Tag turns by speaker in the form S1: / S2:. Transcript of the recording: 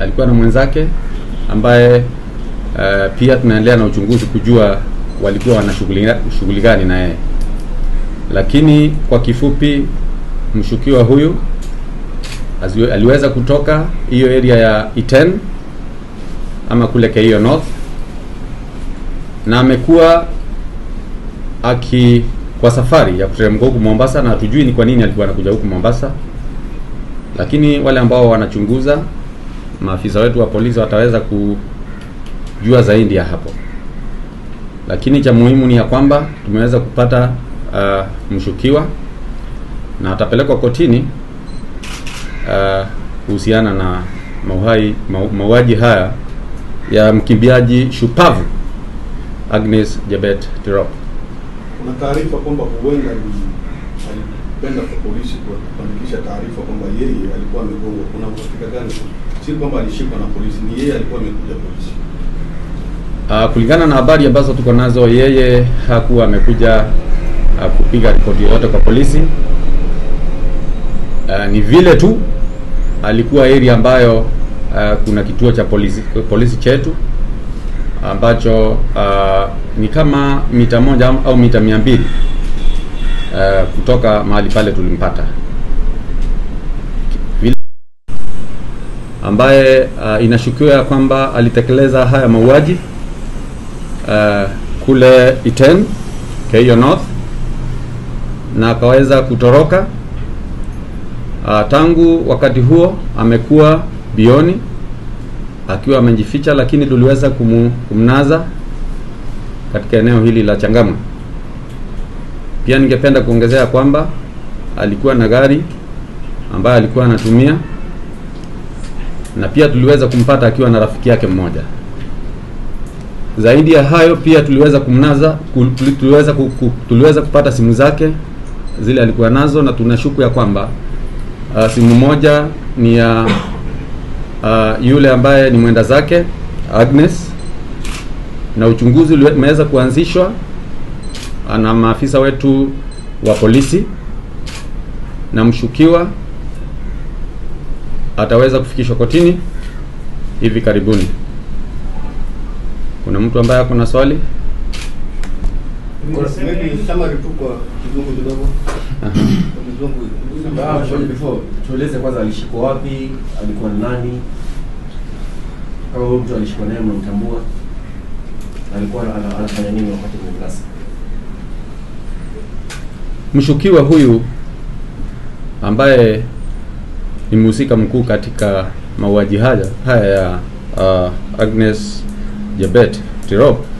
S1: alikuwa na mwenzake ambaye uh, pia tunaendelea na uchunguzi kujua walikuwa wana shughuli shughuli gani na yeye, lakini kwa kifupi, mshukiwa huyu aziwe- aliweza kutoka hiyo area ya Iten ama kule Keio North na amekuwa aki kwa safari ya kuteremka huku Mombasa, na hatujui ni kwa nini alikuwa anakuja huku Mombasa, lakini wale ambao wanachunguza, maafisa wetu wa polisi wataweza kujua zaidi ya hapo, lakini cha muhimu ni ya kwamba tumeweza kupata uh, mshukiwa na atapelekwa kotini uh, kuhusiana na mauhai mau- mauaji haya ya mkimbiaji shupavu Agnes Jebet Tirop.
S2: Kuna taarifa kwamba huenda ali- alipenda kwa polisi kwa kuandikisha taarifa kwamba yeye alikuwa amegongwa. Kuna uhakika gani? Si kwamba alishikwa na polisi, ni yeye alikuwa amekuja polisi.
S1: Uh, kulingana na habari ambazo tuko nazo, yeye hakuwa amekuja uh, kupiga ripoti yoyote kwa polisi. Uh, ni vile tu alikuwa area ambayo uh, kuna kituo cha polisi, polisi chetu ambacho uh, ni kama mita moja au- au mita mia mbili uh, kutoka mahali pale tulimpata vile ambaye uh, inashukiwa ya kwamba alitekeleza haya mauaji uh, kule Iten Keio North na akaweza kutoroka. Uh, tangu wakati huo amekuwa bioni akiwa amejificha, lakini tuliweza kumu, kumnaza katika eneo hili la Changamwe. Pia ningependa kuongezea kwamba alikuwa na gari ambayo alikuwa anatumia na pia tuliweza kumpata akiwa na rafiki yake mmoja. Zaidi ya hayo pia tuliweza kumnaza ku- tuli- tuliweza, ku- ku- tuliweza kupata simu zake zile alikuwa nazo, na tunashuku ya kwamba uh, simu moja ni ya uh, yule ambaye ni mwenda zake Agnes, na uchunguzi uliwe- umeweza kuanzishwa uh, na maafisa wetu wa polisi, na mshukiwa ataweza kufikishwa kotini hivi karibuni. Kuna mtu ambaye ako na swali?
S2: Maybe summary tu kwa kizungu kidogo. Kwa kizungu.
S3: Ah, sorry, before tueleze kwanza alishikwa wapi, alikuwa ni nani, kama huyo mtu alishikwa naye mnamtambua, alikuwa ana- anafanya nini wakati kwenye klasi?
S1: Mshukiwa huyu ambaye ni mhusika mkuu katika mauaji haya haya ya uh, Agnes Jebet Tirop